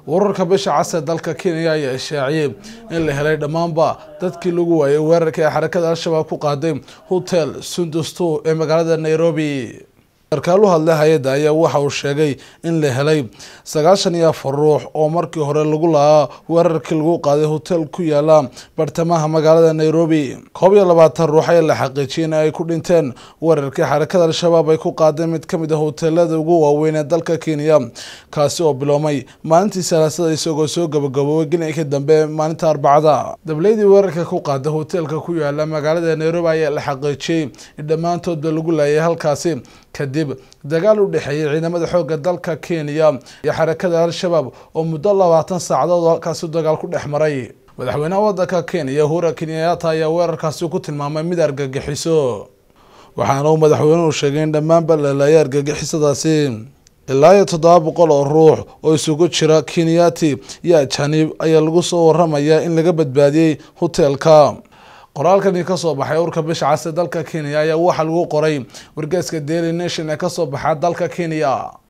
wararka bisha casee dalka kenya ayaa ishaaciyey in la helay dhammaanba dadkii lagu waayay weerarka ee xarakada al-shabaab ku qaaday hotel sundustu ee magaalada nairobi sarkaalu hadle hay-adda ayaa waxa uu sheegay in la helay sagaashan iyo afar ruux oo markii hore lagu lahaa weerarkii lagu qaaday hotel ku yaala bartamaha magaalada nairobi koob iyo labaatan ruux ayaa la xaqiijiyay in ay ku dhinteen weerarkii xarakada al-shabaab ay ku qaadeen mid kamid a hoteelada ugu waaweyn ee dalka kenya kaasi oo biloomay maalintii salaasada isagoo soo gabagaboobay gelinkii dambe maalinta arbacada dableydii weerarka ku qaaday hoteelka ku yaala magaalada nairobi ayaa la xaqiijiyey in dhammaantoodba lagu laayay halkaasi kadib dagaal u dhexeeyay ciidamada xooga dalka kenya iyo xarakada al-shabaab oo muddo labaatan saacadood oo halkaasi dagaal ku dhex maray madaxweynaha wadanka kenya hura kenyaata ayaa weerarkaasi ku tilmaamay mid argagixiso waxaana uu madaxweynuhu sheegay in dhammaanba la laayay argagixisadaasi ilaa iyo toddoba boqol oo ruux oo isugu jira kenyati iyo ajaniib ayaa lagu soo waramayaa in laga badbaadiyey hoteelka qoraalkani kasoo baxay urka bisha case dalka kenya ayaa waxaa lagu qoray wargeeska daily nation ee kasoo baxa dalka kenya